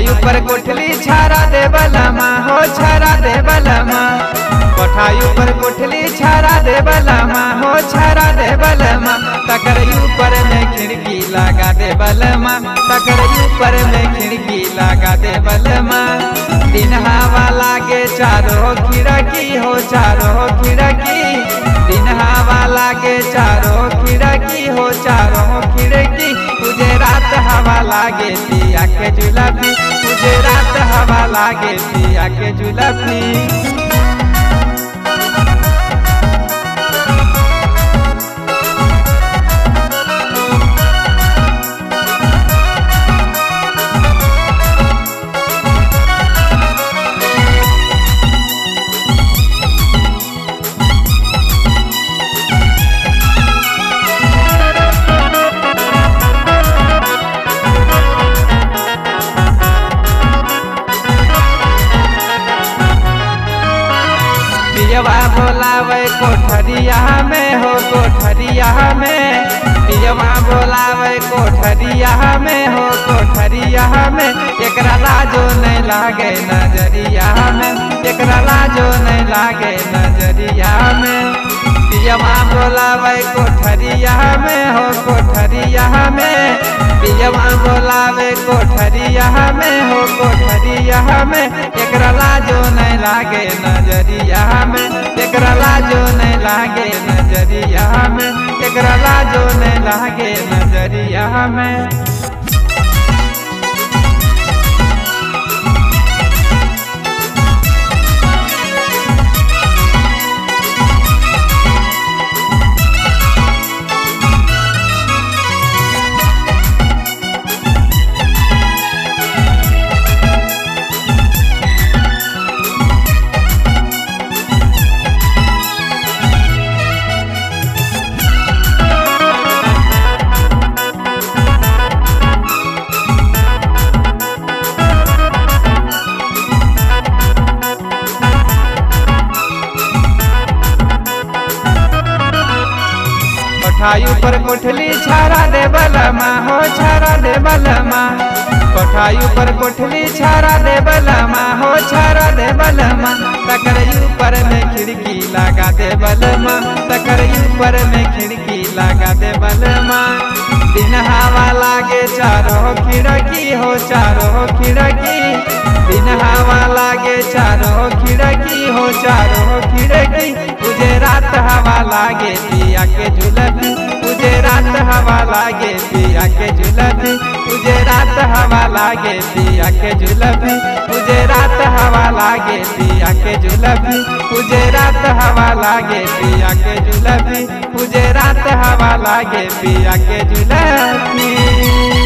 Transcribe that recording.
कोठाई ऊपर कोठली छारा दे बलमा हो छारा दे बलमा कोठाई ऊपर कोठली छारा दे बलमा हो छारा दे बलमा तकर ऊपर में खिड़की लगा दे बलमा तकर ऊपर में खिड़की लगा दे बलमा दिन हवा लागे चारो खिड़की हो चारो खिड़की दिन हवा लागे चारो खिड़की हो चारो खिड़की तुझे रात हवा लागे पिया के जुलफी तुझे रात हवा लागे पिया के जुलफी पियवा बोलावे कोठरिया में हो कोठरिया में पियवा बोलावे कोठरिया में हो कोठरिया में एकरा लाजो नहीं लागे नजरिया में एकरा लाजो नहीं लागे नजरिया में पियवा बोलावे कोठरिया में हो कोठरिया में पियवा बोलावे कोठरिया में हो कोठरिया में एकरा लाजो नहीं लागे नजरिया में एकरा लाजो नहीं लागे नजरिया में एकरा लाजो नहीं लागे नजरिया में कोठाई ऊपर कोठली छारा दे बलमा हो छारा दे बलमा कोठाई ऊपर कोठली छारा दे बलमा हो छारा दे बलमा तकर ऊपर में खिड़की लगा दे बलमा तकर ऊपर में खिड़की लगा दे बलमा दिन हवा लागे चारो खिड़की हो चारो खिड़की दिन हवा लागे चारो खिड़की हो चारो खिड़की तुझे रात हवा लागे पिया के झुलती तुझे रात हवा लागे पिया के झुलती तुझे रात हवा लागे पिया के झुलती तुझे रात हवा लागे पिया के झुलती तुझे रात हवा लागे पिया के झुलती तुझे रात हवा लागे पिया के झुलती